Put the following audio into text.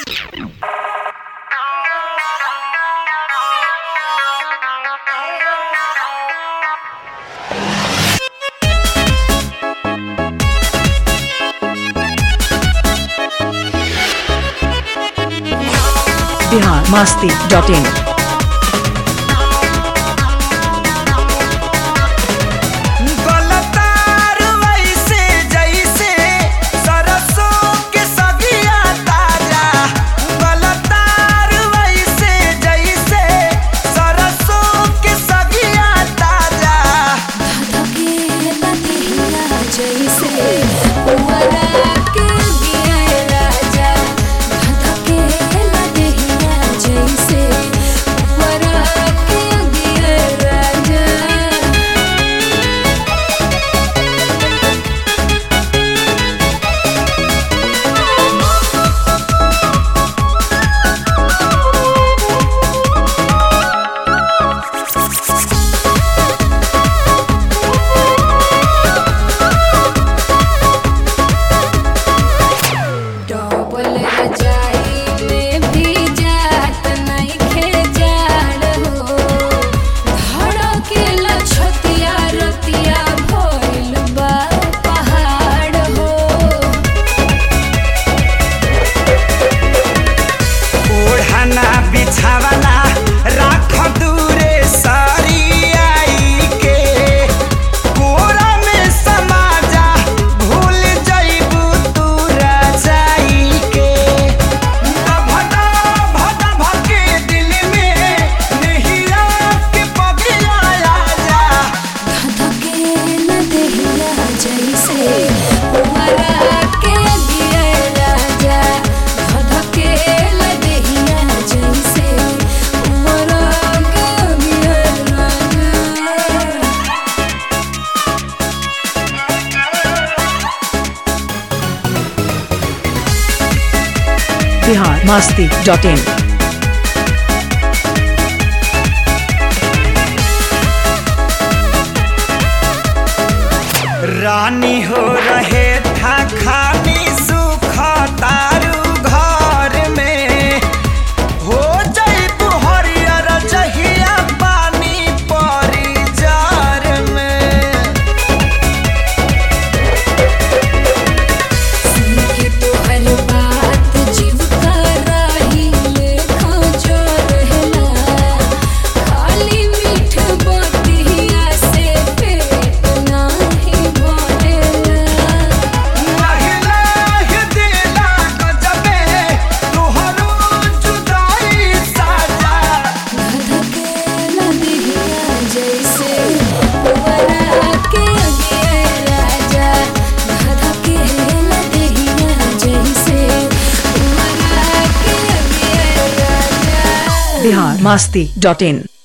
Bihar Masti dot in गलतार वैसे जैसे सरसों के सगिया ताजा गलतार वैसे जैसे सरसों के सगिया ताजा डबल रजाई में भी जात नइखे जाड़ हो धड़केला छतिया रतिया भइल बा पहाड़ हो ओढ़ना बिछावना राख दूरे सारी आई के कोरा में समा जा भूल जइबू तू रजाई के भदा भदा भके दिल में नहिया के पगिया जा धधकेला देहिया जैसे उमरा के दिया राजा धधकेला देहिया जैसे उमरा के दिया राजा बिहार मास्ती डॉट इन रानी हो रहे था खानी सुख तारू घर में हो जइबू हरियर जहिया पानी परी जार में सुनके तोहर बात जीव का राही लेखा जो रहला खाली मीठ बतिया से पेट नाही भरेला महिला ही दिला गजबे तोहरो जुदाई साजा धधकेला दिहिया जैसे उमरा के दिया राजा धधकेला दिहिया जैसे उमरा के दिया राजा बिहार मास्ती डॉट इन